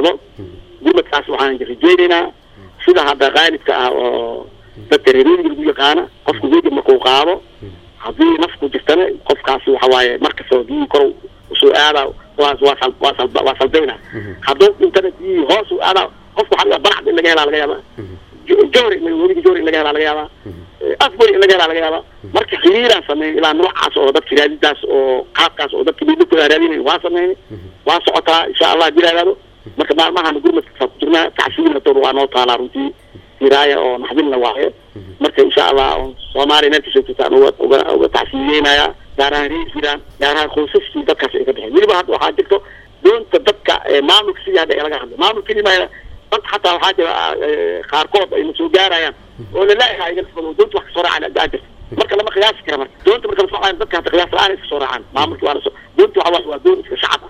gurmado gurmadkaas waxaan rajeynaynaa sida hadda qaalibka ah oo dadka reerooyinka lagu yaqaana qofku weji markuu qaado haddii nafku jirtana qofkaasi waxa waaye markastoo biyihii kor usoo aada waa waa sal waa sal waa salbayna hadduu dhintana biyihii hoos u aada qofku waxaa laga baracd in laga helaa laga yaabaa jowri webiga jowri in laga helaa laga yaabaa afbori in laga helaa laga yaabaa marka xiriiraan sameeyay ilaa noocaas oo dadka raadidaas oo qaabkaas oo dadka midnakooda raadinayn waa sameynay waa socotaa insha allah bilaadaado marka maalmahan gurmadka ku jirnaa tacsiina door waa noo taalaa runtii siraaya oo naxdinna waaye marka insha allah soomaaliya meel kasoo jirtaan uga uga uga tacsiiyeynaya gaar ahaan reer jiraan gaar ahaan qoysaskii dadkaas ay ka baxeen weliba hadda waxaa jirto doonta dadka maamulka sidii hadda laga hadlo maamulka kelimaa dad xataa waxaa jira qaarkood ayna soo gaarayaan oo lalaayaha iga nisbado doonta wax kasoo raacaan aa jirta marka lama qiyaasi kara marka doonta marka lasoo dadka hata qiyaas la-aan iska soo raacaan maamulka waa lasoo doonta waxa waa doon iska shacab